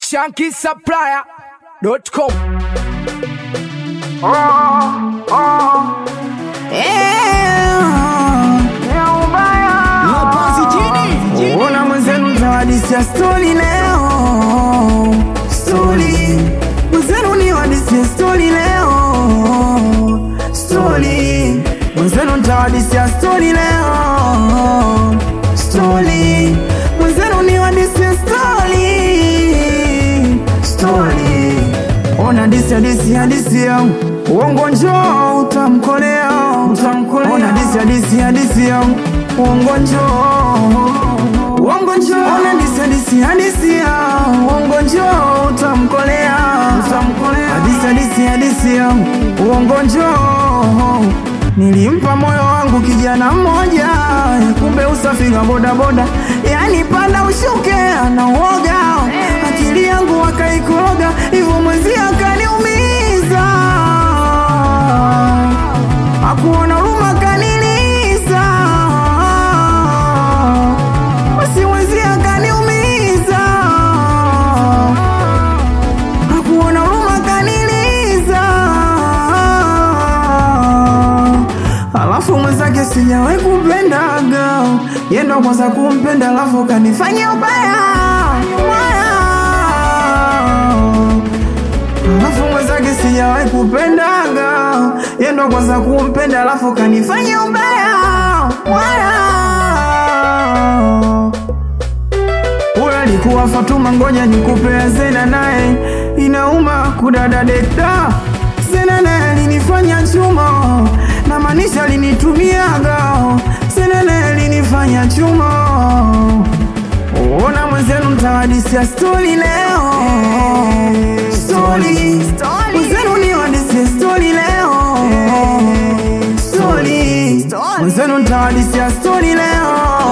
shankisupplier.com Ona mwenzenu mtawadisia stori leo, stori mwenzenu ni wadisia stori leo, stori mwenzenu mtawadisia stori leo, stori mwenzenu ni wadisia stori, stori ona disi hadisi hadisi ya uongo njoo utamkolea, utamkolea. Ona disi hadisi hadisi ya uongo njoo uongo njoo. Ona disi hadisi hadisi ya uongo njoo utamkolea, utamkolea. Hadisi hadisi hadisi ya uongo njoo Nilimpa moyo wangu kijana mmoja, kumbe usafiri wa bodaboda, yani panda ushuke na uoga, akili yangu akaikoroga, hivyo mwenzi akaniumiza, akuona huruma kaniliza, basi mwenzi akaniumiza, akuona huruma kaniliza alafu mwenzake sijawahi kupendaga, yendo kwanza kumpenda, alafu kanifanya ubaya ubaya. Alafu mwenzake sijawahi kupendaga, yendo kwanza kumpenda, alafu kanifanya ubaya ubaya. Huyo alikuwa Fatuma, ngoja nikupe Zena, naye inauma kudada deda. Zena naye alinifanya chuma, na maanisha alinitumiaga. Zena naye alinifanya chuma. Ona mwenzenu mtawadisia stori leo, stori mwenzenu ni wadisia stori leo, stori mwenzenu mtawadisia stori leo,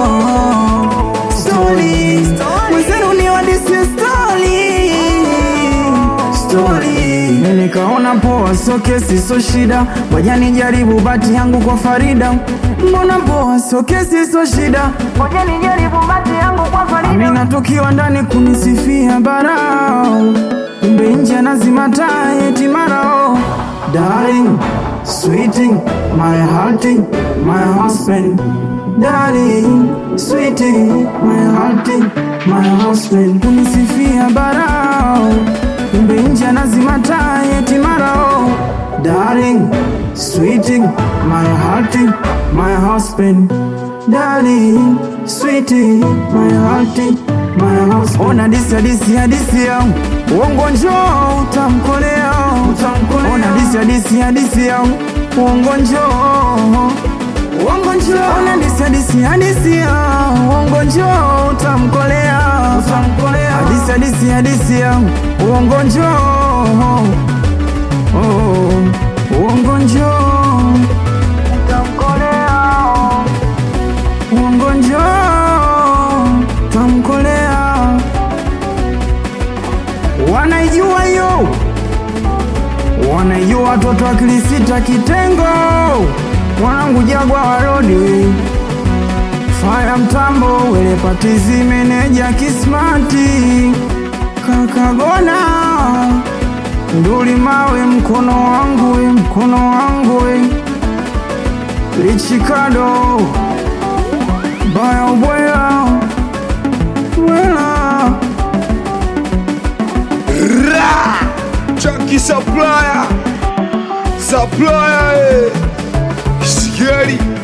stori mwenzenu ni wadisia stori, stori nikaona poa, so kesi so shida, ngoja nijaribu bati yangu kwa Farida. Mbona poa, so kesi so shida, ngoja nijaribu bati yangu kwa Farida. Amina tukiwa ndani kunisifia barao, kumbe nje nazima taa eti marao. Darling, sweeting, my hearting, my husband. Darling, sweeting, my hearting, my husband. Kunisifia barao kumbe nje nazima taa eti marao darling sweeting my hearting my husband darling sweeting my hearting my husband ona disi hadisi hadisi ya uongo njoo utamkolea utamkolea ona disi hadisi hadisi ya uongo njoo uongo njoo ona disi hadisi hadisi ya uongo njoo utamkolea utamkolea hadisi hadisi hadisi ya uongo njoo oh, uongo njoo utamkolea uongo njoo utamkolea wanaijua hiyo wanaijua watoto wa kilisita kitengo mwanangu jagwa warodi faya mtambo wele patizi meneja kismati kakagona nduli mawe mkono wangu we, mkono wangu we. lichikado baya ubwela bwela Ra! Chunky supplier Supplier eh. Scary